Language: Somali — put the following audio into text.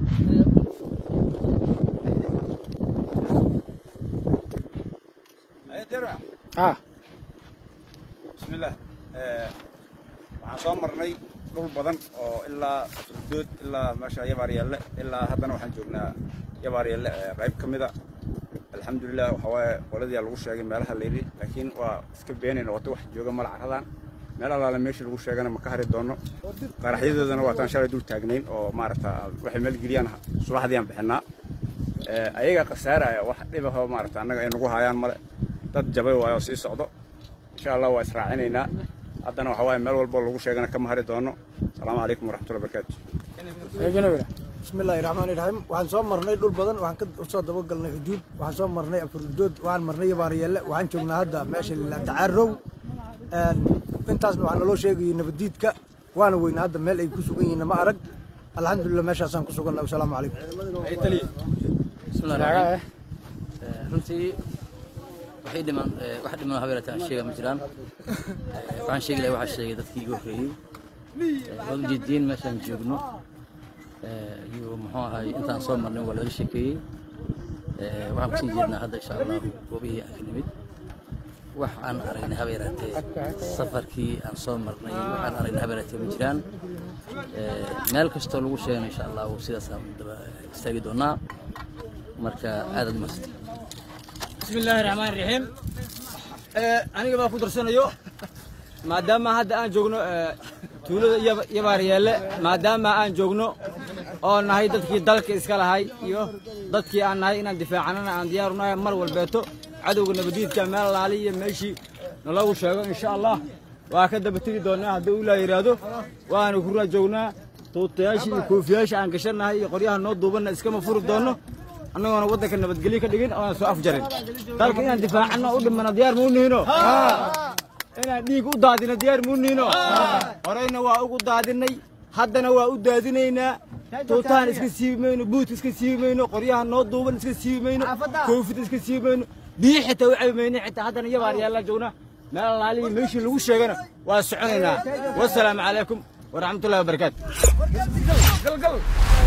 ah bismillaah waxaan soo marnay dhul badan oo ilaa afurdood ilaa meesha yabaaryalle ilaa haddana waxaan joognaa yabaaryalle qayb ka mida alxamdulilah waxaa waaye qoladiyaa lagu sheegay meelaha layidhi laakiin waa iska beenayna wata wax jooga mala caradan meel allaale meeshii lagu sheegana ma ka hari doono qaraxyadoodana waataan shalay dul taagnayn oo maaragta waxay maalgeliyaan subaxdii aan bixinaa ayaga khasaaraya wax dhibahoo maaragta annaga ay nagu hayaan male dad jabay waayo sii socdo insha allah waa israacinaynaa haddana waxaa waaye meel walboo lagu sheegana kama hari doono asalaamu calaykum waraxmatullahi barakaatu eegana wada bismillahi raxmaani raxiim waxaan soo marnay dhul badan waxaan ka soo dabagalnay xuduud waxaan soo marnay afurdood waxaan marnay yabaaryeelle waxaan joognaa hadda meesha la tacaarow intaasna waxaa naloo sheegayay nabadiidka waana weynaa hadda meel ay ku sugan yihiin ma arag alxamdulilah meeshaasaan ku sugannahay wasalaamu calaykum bismillahi raxmaan raxiim runtii waxay dhimaan wax dhiman habeerataan aan sheega ma jiraan waxaan sheegi lahay waxaa sheegay dadkii igu horreeyey waad ujeediin meeshaan joogno iyo muxuu ahay intaan soo marnay waa laga sheekeeyey waxaan kusii jeednaa hadda insha allahu goobihii aan ka nimid wax aan aragnay habeeraatee safarkii aan soo marnay waxaan aragnay habeeraatee ma jiraan meel kastoo lagu sheegana insha allahu sidaasaan daba istaagi doonaa marka aadaad umahadsantay bismillaahi raxmaan raxiim aniga baa ku darsanayo maadaama hadda aan joogno tuulada yabaaryeelle maadaama aan joogno oo nahay dadkii dalka iska lahay iyo dadkii aan nahay inaan difaacanana aan diyaaru nahay mar walbeeto cadowga nabadiidka meel laali iyo meeshii nalagu sheego insha allah waa ka daba tegi doonaa haddii uu ilaa yidhaahdo waana ku raajoognaa tuutayaashii iyo koofiyaasha aan gashannahay iyo qoryaha noo duubanna iskama furi doonno annagoona waddanka nabadgelyo ka dhigin oona soo afjarin dalka inaan difaacanno u dhimana diyaar muu nihino inaan dhiig u daadino diyaar muu nihino horeyna waa ugu daadinay haddana waa u daadinaynaa tuutahan iska siibi mayno buut iska siibi mayno qoryaha noo duuban iska siibi mayno koofida iska siibi mayno biyi xitaa u cabi mayno xitaa haddana yabaar yaallaan joognaa meel alaalihi meeshii lagu sheegana waa soconaynaa wasalaamu calaykum waraxmatullahi wabarakaatu